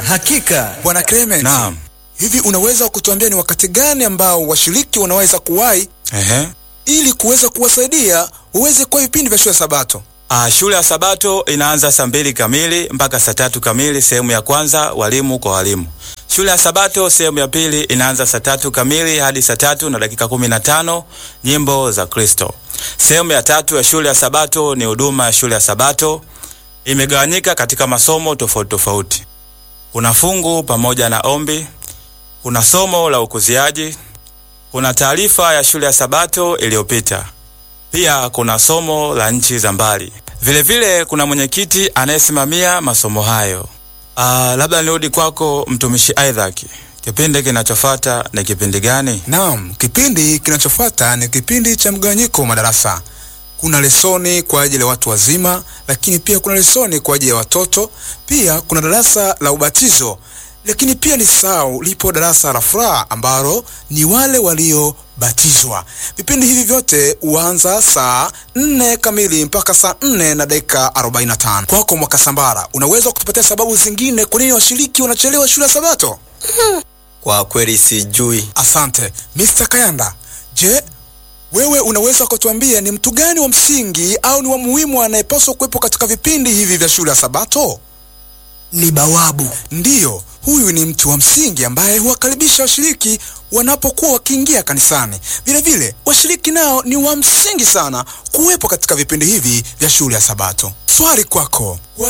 Hakika Bwana Clement, Naam. hivi unaweza kutuambia ni wakati gani ambao washiriki wanaweza kuwahi Ehe. ili kuweza kuwasaidia waweze kuwa vipindi vya shule ya Sabato? Ah, shule ya Sabato inaanza saa mbili kamili mpaka saa tatu kamili, sehemu ya kwanza, walimu kwa walimu. Shule ya Sabato sehemu ya pili inaanza saa tatu kamili hadi saa tatu na dakika kumi na tano nyimbo za Kristo. Sehemu ya tatu ya shule ya Sabato ni huduma ya shule ya Sabato, imegawanyika katika masomo tofauti tofauti. Kuna fungu pamoja na ombi, kuna somo la ukuziaji, kuna taarifa ya shule ya Sabato iliyopita. Pia kuna somo la nchi za mbali. Vilevile kuna mwenyekiti anayesimamia masomo hayo. Ah, labda nirudi kwako mtumishi Isaac. Kipindi kinachofuata ni kipindi gani? Naam, kipindi kinachofuata ni kipindi cha mgawanyiko wa madarasa. Kuna lesoni kwa ajili ya watu wazima, lakini pia kuna lesoni kwa ajili ya watoto. Pia kuna darasa la ubatizo, lakini pia ni sao lipo darasa la furaha ambalo ni wale waliobatizwa. Vipindi hivi vyote huanza saa nne kamili mpaka saa nne na dakika 45. Kwako Mwakasambara, unaweza kutupatia sababu zingine kwa nini washiriki wanachelewa shule ya Sabato? kwa kweli sijui. Asante Mr. Kayanda. Je, wewe unaweza kutuambia ni mtu gani wa msingi au ni wa muhimu anayepaswa kuwepo katika vipindi hivi vya shule ya Sabato? Ni bawabu. Ndiyo, huyu ni mtu wa msingi ambaye huwakaribisha washiriki wanapokuwa wakiingia kanisani. Vilevile washiriki nao ni wa msingi sana kuwepo katika vipindi hivi vya shule ya Sabato. Swali kwako,